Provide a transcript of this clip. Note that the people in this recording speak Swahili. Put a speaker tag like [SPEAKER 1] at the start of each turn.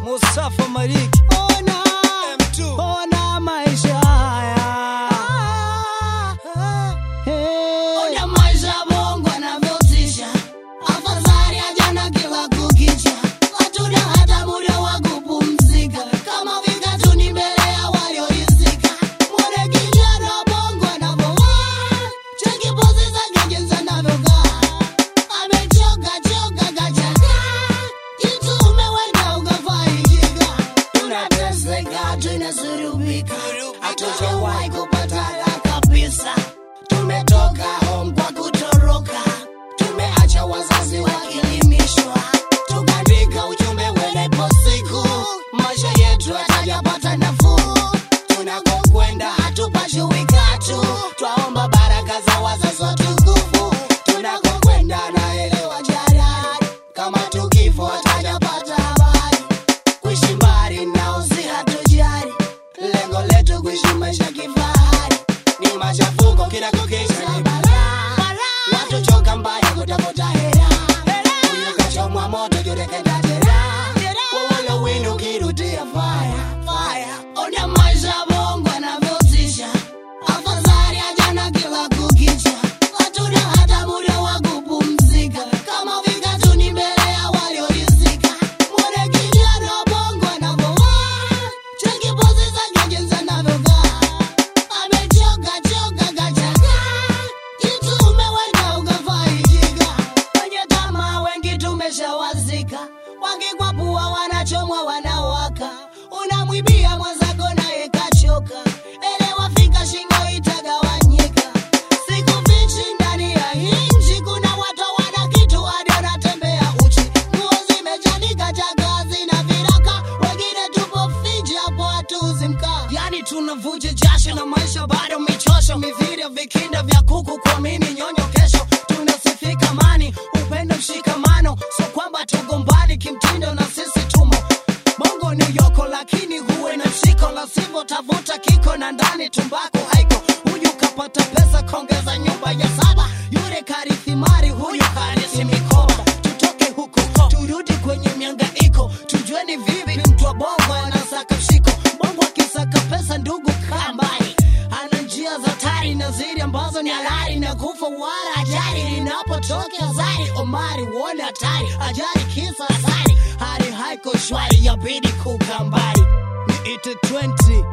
[SPEAKER 1] Mustafa Mariki
[SPEAKER 2] Ona,
[SPEAKER 1] M2
[SPEAKER 2] ona maisha haya. Hey.
[SPEAKER 3] Ona maisha Mungu anavyotisha, afadhali ajana kila kukicha, hatuna hata muda wa kupumzika, kama vikatu ni mbele ya walioizika. Mwone kijana Mungu anavyovaa, cheki pozi zake jinsi anavyokaa, amechoka choka kachakaa, kitu umeweka ukafaidika, tunateseka tunasurubika, hatujawahi kupata raha kabisa. Tumetoka home kwa kutoroka, tumeacha wazazi wakilimishwa, tukaandika ujumbe welepo siku, maisha yetu hatajapata nafuu. Tunakokwenda hatupashiwi katu, twaomba baraka za wazazi watukufu. Tunakokwenda naelewa jarari, kama tukifo hatajapata habari kuishi mbali nao si hatujali, lengo letu kuishi maisha kifahari. Ni machafuko kila kukicha ni balaa, watu choka mbaya kutafuta hela, huyu kachomwa moto jurekenda jeraha, wewe winu ukirudia fire fire. Ona maisha Mungu anavyotisha, afadhali ajana kila kukicha, hatuna hata muda wa kupumzika, kama vikatu ni mbele ya waliorizika. Mwone kijana Mungu anavyovaa, cheki pozi zake jinsi anavyokaa, amechoka choka kachakaa, kitu umeweka ukafaidika. Wenye tamaa wengi tumeshawazika, wakikwapua wanachomwa wanawaka, unamwibia mwenzako naye kachoka, elewa fika shingo itagawanyika. Sikufichi ndani ya hii nchi kuna watu wana kitu hadi wanatembea uchi, nguo zimechanika chakaa zina viraka, wengine tupo Fiji hapo hatuuzi mkaa. Yani tunavuja jasho na maisha bado michosho, mithiri vikinda vya kuku kuamini nyonyo kesho. Tunasifika amani, upendo, mshikamano, so kwamba tugombani kimtindo na sisi tumo Bongo ni yoko lakini huwe na mshiko, la sivyo tavuta kiko na ndani tumbako haiko. Huyu kapata pesa kongeza nyumba ya saba, yule karithi mali, huyu karithi mikoba. Tutoke huku turudi kwenye miangaiko, tujue ni vipi mtu wa bongo anasaka mshiko. Bongo akisaka pesa, ndugu kaa mbali, ana njia za tari na zili ambazo ni halali na kufa wala ajali linapotokea zari. Omari uone hatari, ajali kisa asari, hali haiko shwari, yabidi kukaa mbali.
[SPEAKER 1] Niite 20